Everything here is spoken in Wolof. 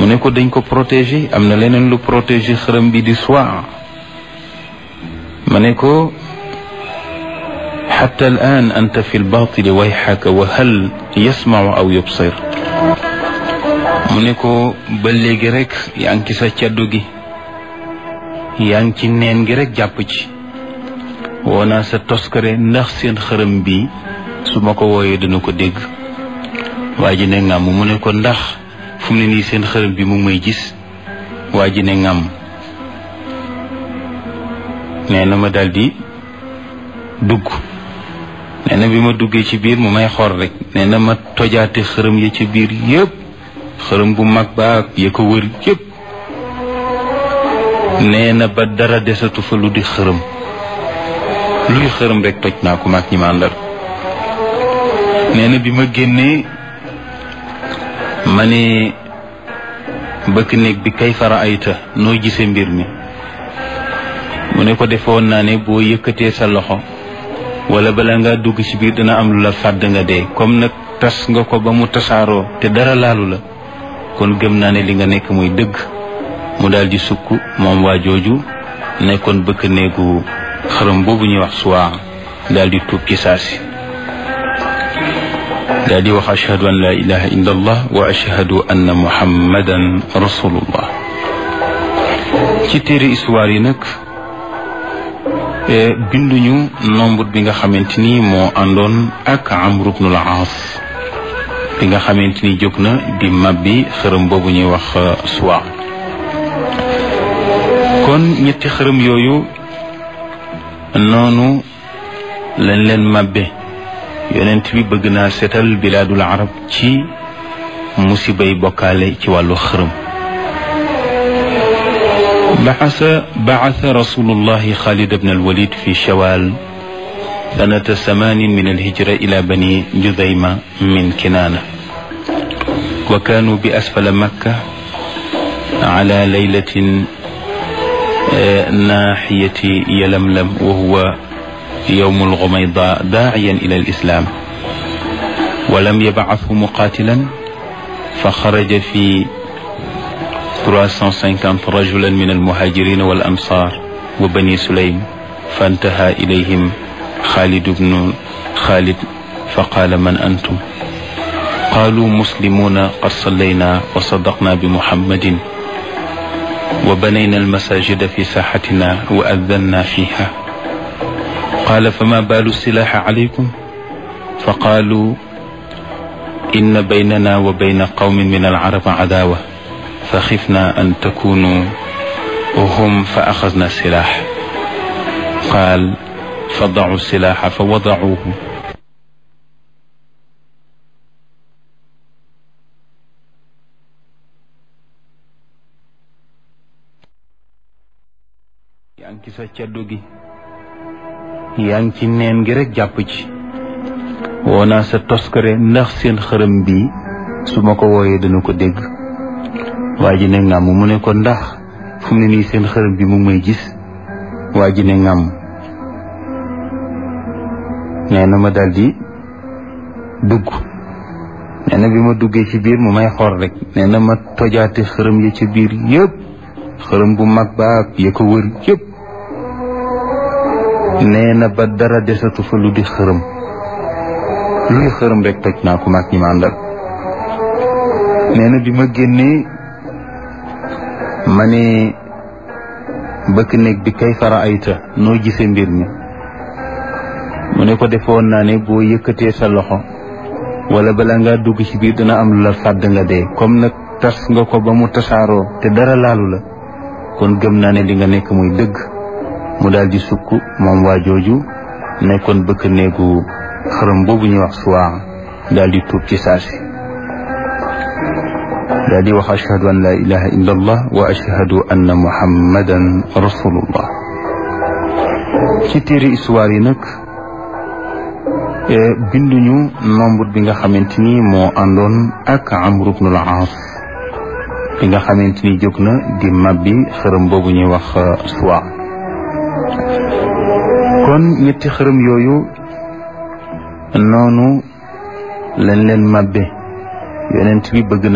ne ko dañ ko protéger am na leneen lu protéger xërëm bi di soie ma ne ko xatta al an anta fi lbatili wayxaka wa hal yasmacu aw yubsir mu ne ko ba léegi rek yaa ngi ci sa caddu gi yaa ngi ci neen gi rek jàpp ci woo naa sa toskare ndax seen xërëm bi su ma ko wooyee dana ko dégg waa ji ne ngàmm mu ne ko ndax fu mu ne nii seen xërëm bi mu ngi may gis waa ji ne ngàmm nee na ma daldi dugg nee na bi ma duggee ci biir mu may xor rek nee na ma tojaate xërëm ya ci biir yépp xërëm bu mag ba ak ya ko wër yépp nee na ba dara desatu fa lu di xërëm luy xërëm rek toj naa ko mag ñi ma àndal nee na bi ma génnee ma ne bëkk néeg bi kay fara ayta noo gisee mbir mi mu ne ko defoon naa ne boo yëkkatee sa loxo wala bala nga dugg ci biir dina am lu la fàdd nga dee comme nag tas nga ko ba mu tasaaroo te dara laalu la kon gëm naa ne li nga nekk muy dëgg mu daal di sukk moom waa jooju nekkoon bëkk néegu xërëm boobu ñuy wax suwaa daal di tuub ci saasi daal di wax ashhadu an la ilaha illa allah wa ashhadu anna muhammadan rasulullah ci téere histoire yi nag binduñu nombre bi nga xamante ni moo àndoon ak amru bnul aas bi nga xamante ni jóg na di mabbi xërëm boobu ñuy wax suwa kon ñetti xërëm yooyu noonu lañ leen mabbe yonent bi bëgg naa seetal bilaadul arab ci musibay bokkaale ci wàllu xërëm بعث بعث رسول الله خالد بن الوليد في شوال سنة ثمان من الهجرة إلى بني جذيمة من كنانة وكانوا بأسفل مكة على ليلة ناحية يلملم وهو يوم الغميضاء داعيا إلى الإسلام ولم يبعثه مقاتلا فخرج في 350 رجلا من المهاجرين والأنصار وبني سليم فانتهى إليهم خالد بن خالد فقال من أنتم قالوا مسلمون قد صلينا وصدقنا بمحمد وبنينا المساجد في ساحتنا وأذنا فيها قال فما بال السلاح عليكم فقالوا إن بيننا وبين قوم من العرب عداوة فخفنا أن تكونوا هم فأخذنا السلاح قال فضعوا السلاح فوضعوه yaa ngi ci sa caddu gi yaa ngi ci neen gi rek jàpp ci woo naa sa toskare ndax seen xërëm bi su ma ko wooyee dana ko dégg waa ji ne ngàmm mu ne ko ndax fu mu ne nii seen xërëm bi mu may gis waa ji ne ngàmm nee na ma daldi dugg nee na bi ma duggee ci biir mu may xor rek nee na ma tojaate xërëm ya ci biir yépp xërëm bu mag ba ak ya ko wër yépp nee na ba dara desatu fa lu di xërëm luy xërëm rek toj naa ko mag ñi ma àndal nee na bi ma génnee ma ne bëkk néeg bi kay fara ayta noo gisee mbir mi mu ne ko defoon naa ne boo yëkkatee sa loxo wala bala nga dugg ci biir dina am lu la fàdd nga dee comme nag tas nga ko ba mu tasaaroo te dara laalu la kon gëm naa ne li nga nekk muy dëgg mu daal di sukk moom waa jooju nekkoon bëkk néegu xërëm boobu ñuy wax suwaa daal di tuub ci saasi daal di wax ashhadu an la ilaha illa allah wa ashhadu anna muhammadan rasulullah ci téere histoire yi nag binduñu nombre bi nga xamante ni moo àndoon ak amru bnul aas bi nga xamante ni jóg na di mabbi xërëm boobu ñuy wax suwa kon ñetti xërëm yooyu noonu lañ leen mabbe yonent bi bëgg na